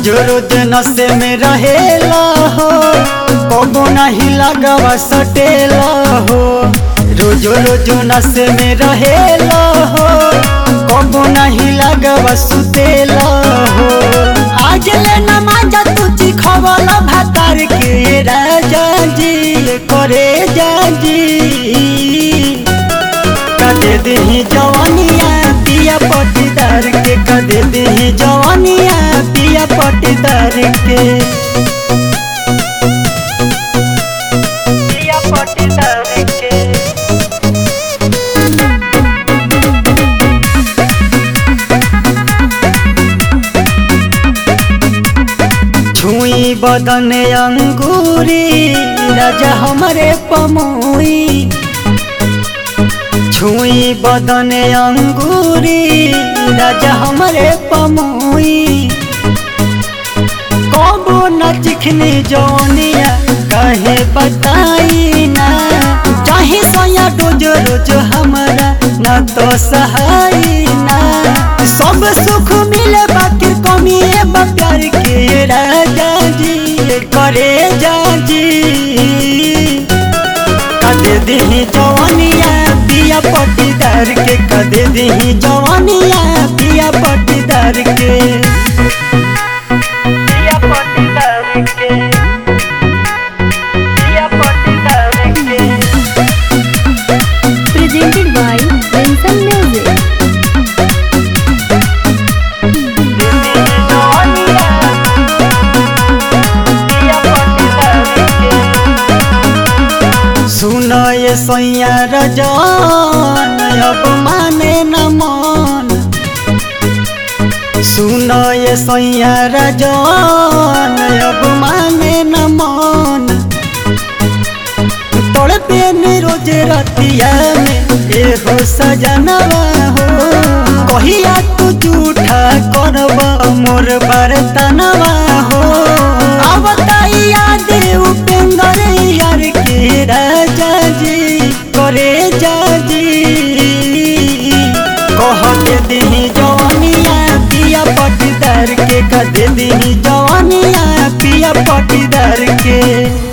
रोज रोज नशे में रहेला हो कबो नहीं लगवा सटेला हो रोज रोज नशे में रहेला हो कबो नहीं लगवा सुतेला हो आज ले नमाज तुझी खवल भातार के राजा जी करे जाजी कदे दही जवानिया पिया पटीदार के कदे दही जवानिया पिया पटीदार के पिया पटीदार के छुई बदन अंगूरी राजा हमारे पमुई छुई बदन अंगूरी राजा हमारे पमुई कबो न चिखनी जौनिया कहे बताई ना चाहे सोया रोज रोज हमारा न तो सहाई ना सब सुख मिले बाकी कमी बा प्यार के राजा जी करे जाजी कदे दही जवानिया पिया पटीदार के कदे दही जवानिया पिया पटीदार के पिया पटीदार के पिया पटीदार के presented by Vincent Music. सुन ये सैया रजन अब माने न मन सुन ये सैया रजन अब माने न मन तोड़ पे रोज रतिया में एहो सजनवा हो कहिया तू झूठा करब मोर बर्तनवा हो अब याद उपेंद्र यार के राजा जी करे जाजी कह के दही जवानिया पिया पटीदार के कह दे दही जवानिया पिया पटीदार के